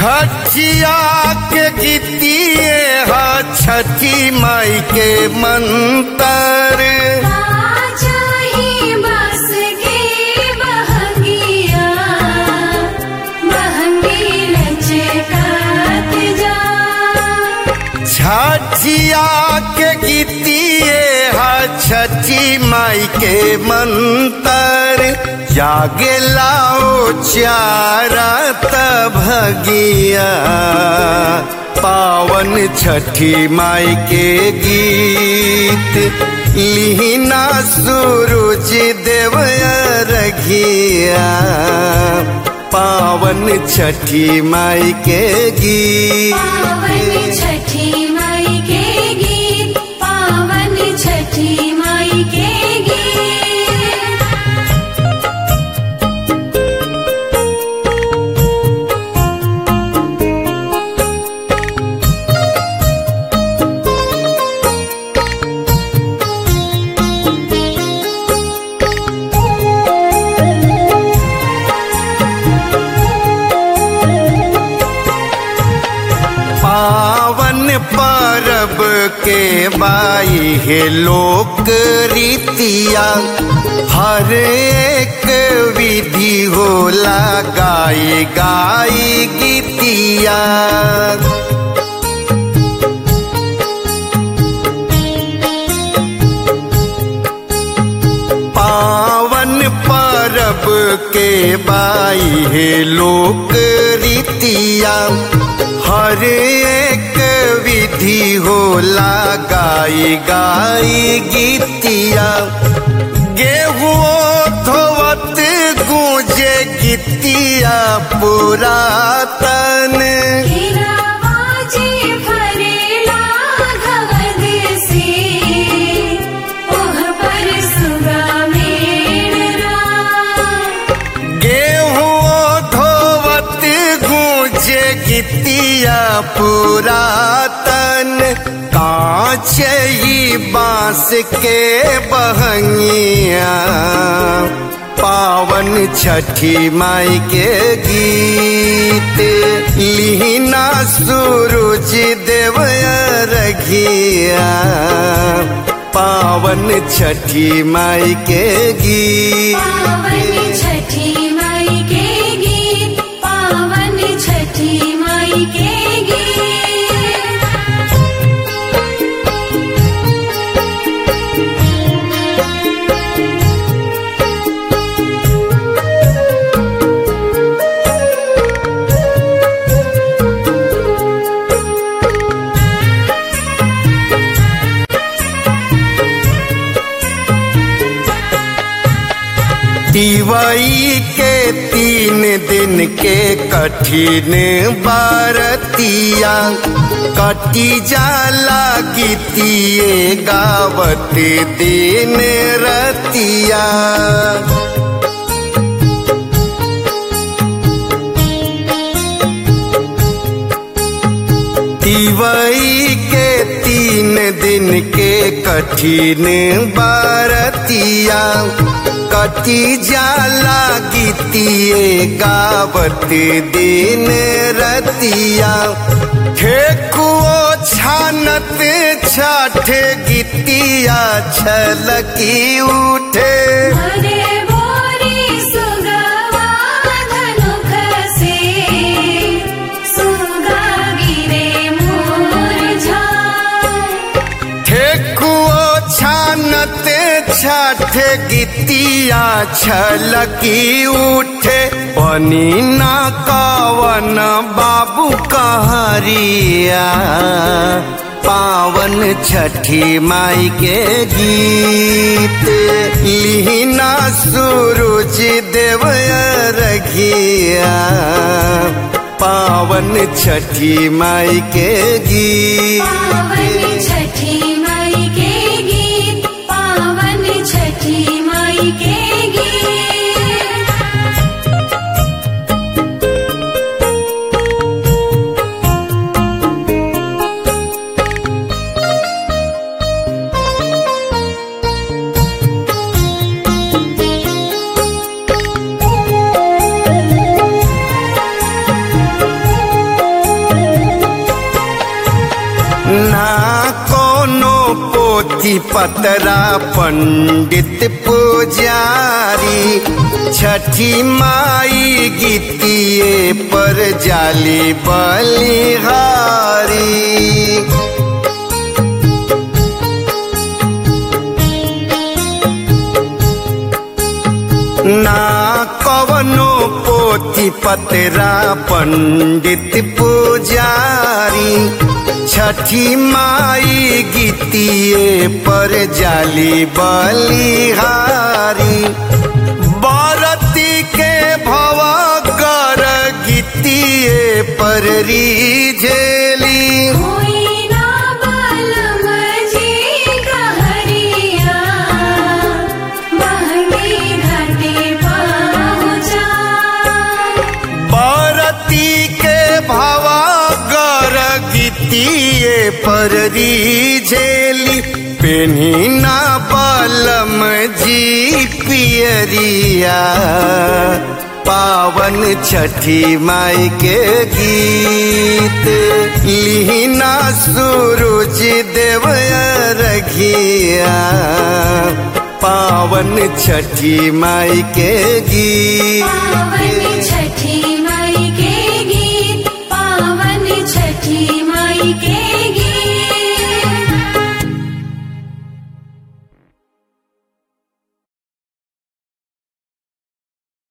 छठिया के गीतिए हा छठी माई के मंतर चाही बस के बहंगिया बहंगी लचकात जा छठिया के गीतिए हा छठी माई के मंतर जागे लाओ चारा भगिया पावन छठी माई के गीत लिहिना सूरज देव रघिया पावन छठी माई के पावन गीत छठी माई के गीत पावन छठी माई के गीत पावन परब के बाई है लोक रीतिया हर एक विधि होला गाई गाई गीतिया पावन परब के बाई है लोक रीतिया हर एक विधि होला गाई गाई गीतिया गेहुओ धोवत गूंजे गीतिया पुरातन तेरा बाजे फरेला घवद से ओह पर सुगा मेरा गेहूं धोवत गूंजे गीतिया पुरातन कांच ही बांस के बहंगिया पावन छठी माई के गीत लिहिना सूरज देव रघिया पावन छठी माई के पावन गीत छठी माई के गीत पावन छठी माई के गीत दिवाई के तीन दिन के कठिन बारतिया कटी जाला गीतिए गावत दिन रतिया दिवाई के तीन दिन के कठिन बारतिया कटी जाला गीतिए गावत दिन रतिया ठेकुओ छानत छठ गीतिया छलकी उठे हरे बोरी सुगवा धनुख से सुगा गिरे मूर्झा ठेकुओ छानत छठ गीतिया छलकी उठे बनी न कवन बाबू कहरिया पावन छठी माई के गीत लिहिना सूरज देव रघिया पावन छठी माई के पावन गीत छठी माई के गीत पावन छठी माई के गीत पोथी पतरा पंडित पुजारी छठी माई गीतिए पर जाली बलिहारी ना कवनो पोथी पतरा पंडित पुजारी छठी माई गीतिए पर जाली बलिहारी बरती के भवा कर गीतिए पर रीझेली होई ना बलम जी कहरिया महंगी घाटे पहुँचा बरती के भवा गर गीतिए पर रीझेली पेनी ना बलम जी पियरिया पावन छठी माई के गीत लिहिना सूरज देव रघिया पावन छठी माई के गीत पावन